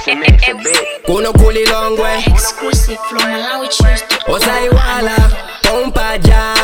kuno kulilongwe Exclusive from Malawi Tuesday. osaiwala pompaja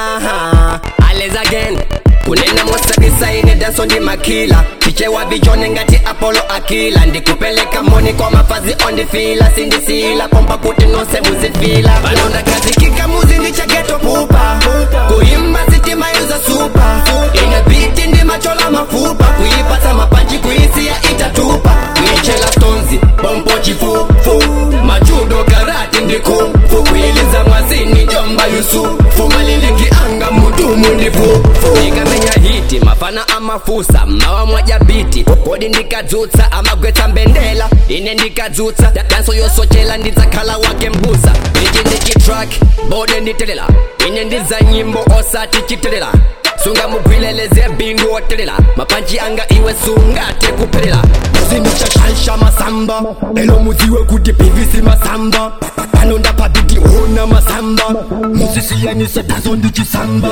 ales again kunena mosadisaine danso ndi makila chichewa vichone ngati apolo akila ndikupeleka moni kwa mafazi ondifila sindisila pompa kuti nonse muzifila panonda kazikika muzi ndichageto pupa kuimba sitima yuza supa ine biti ndi machola mafupa kuipasa mapanchi kuisiya itatupa kuichela stonzi pompo chifufu machudo karati ndikufu kuiliza mwazini jomba yusufu maliliki anga mudumu ndifufu ikamenya hiti mafana amafusa mawa mwaja biti kodi ndikadzutsa amagwetsa mbendela ine ndikadzutsa danso yosochela ndidzakhala wake mbusa ichi ndichitrak bode nditelela ine ndidza nyimbo osati chitelela sunga mugwileleze bindu otelela mapanchi anga iwe sungate kuphelela muzindichashaisha masamba elo muziwe kuti pvc masamba pano ndapabiti ona masamba musisiyanise dazo ndichisamba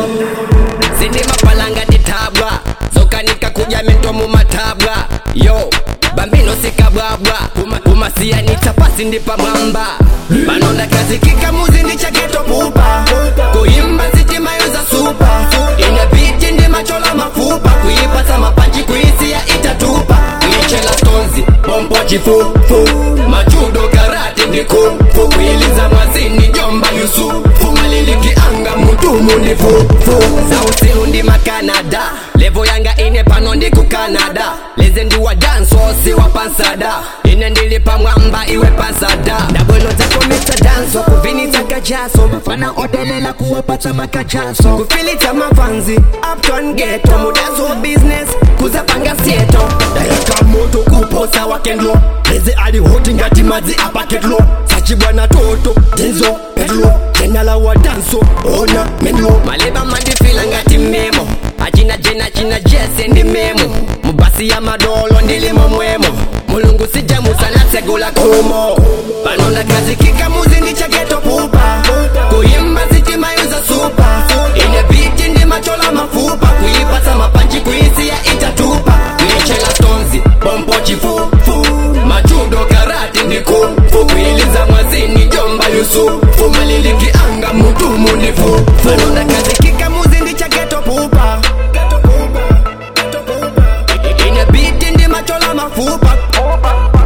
zindi mapalanga titabwa zokanika kudya mento mumatabwa yo bambino sikabwabwa Kuma- kumasiyanitsa pasi ndi pamwamba pano ndakazikika muzi ndichageto pupa kuimba sitima yoza supa ine biti ndi machola mafupa kuipasa mapanchi kuisiya itatupa kuichela stonzi pompo chifufu machudo karati ndikufu kuiliza mwazini jomba yusufu maliliki anga mutumu ndi fufu sausilu ndi makanada levo yanga ine pano ndi ku canada leze ndi wa dansosi wa pansada ine ndili pamwamba iwe pansada ndabwelo zako mr danso kuvinitsa kachaso mafana odelela kuwapatsa makachaso kufilitsa mafanzi upton geto mudazo wa business kuzapanga sieto dayaka moto kuposa wakendlo leze ali hoti ngati madzi apaketlo sachibwana toto tenzo petlo jenala wa danso ona menlo maleba mandifila ngati memo achina jena china jese ndi memo mubasi ya madolo ndilimo mwemo mulungu sijamusana segula kumo pano ndakazikika muzi ndichageto pupa kuimba sitima yuza supa ine biti ndi machola mafupa kuipasa mapanchi kuisiya itatupa kuichela stonzi pompo chifufu machudo karati ndikufu kuiliza mwazini jomba yusufu maliliki anga mutumu ndifufu pano ndakazikika muzi ndichageto pupa ine biti ndi machola mafupa